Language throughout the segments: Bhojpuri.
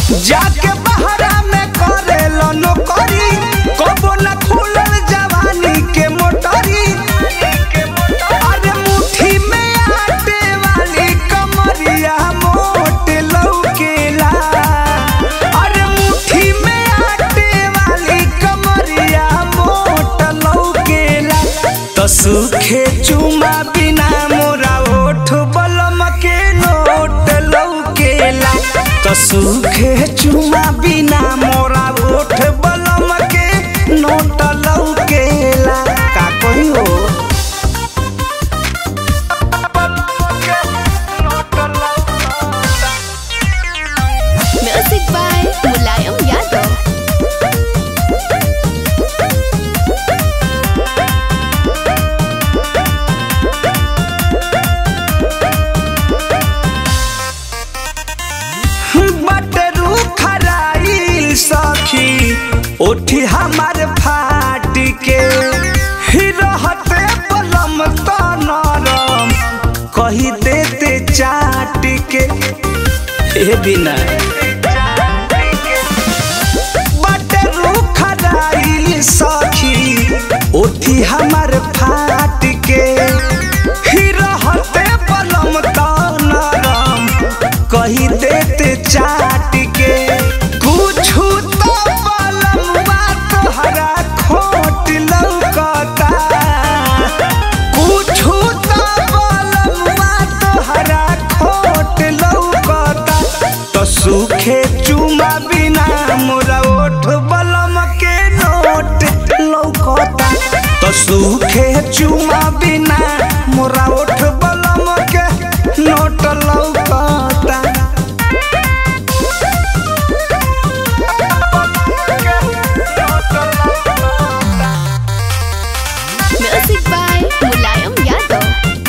जाके बहरा में करे नौकरी कबो न खुलल जवानी के मोटरी अरे मुट्ठी में आटे वाली कमरिया मोट लौकेला अरे मुट्ठी में आटे वाली कमरिया मोट लौकेला तो सूखे चुमा बिना मोरा ओठ बलम के नोट लौकेला तो सूखे चुमा बिना मोरा ओठ बलम के नोट लौकेला का कोई हो Music by Mulayam Yadav. बटरू खराइल सखी उठी हमार फाट के ही रहते बलम तो नरम कही देते चाट के ए बिना बटरू खराइल सखी उठी हमार फाट के ही रहते बलम तो नरम कही देते चाट के कुछु तो बलमुआ तोहरा खोट लौकता कुछु तो बलमुआ तोहरा खोट लौकता तो सूखे चुमा बिना मोरा ओठ बलम के नोट लौकता तो सूखे चुमा बिना मोरा ओठ बलम के नोट लौकता Music by Mulayam Yadav.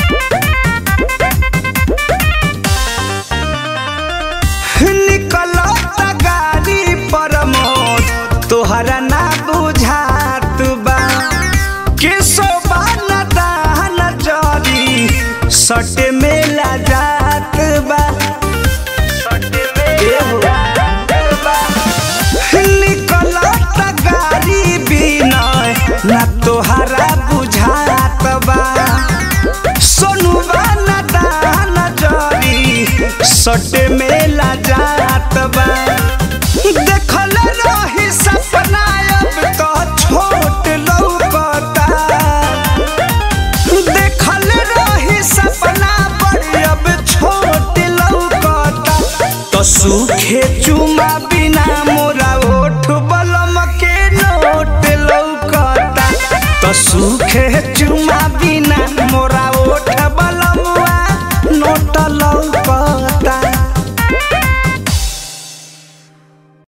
निकलो गाड़ी पर मोद तोहरा ना बुझात बा के सोबा न दान जरी सट मेला जात बा निकलो गाड़ी बिना ना तोहरा बुझात बा सोनुबा न दान जरी सट में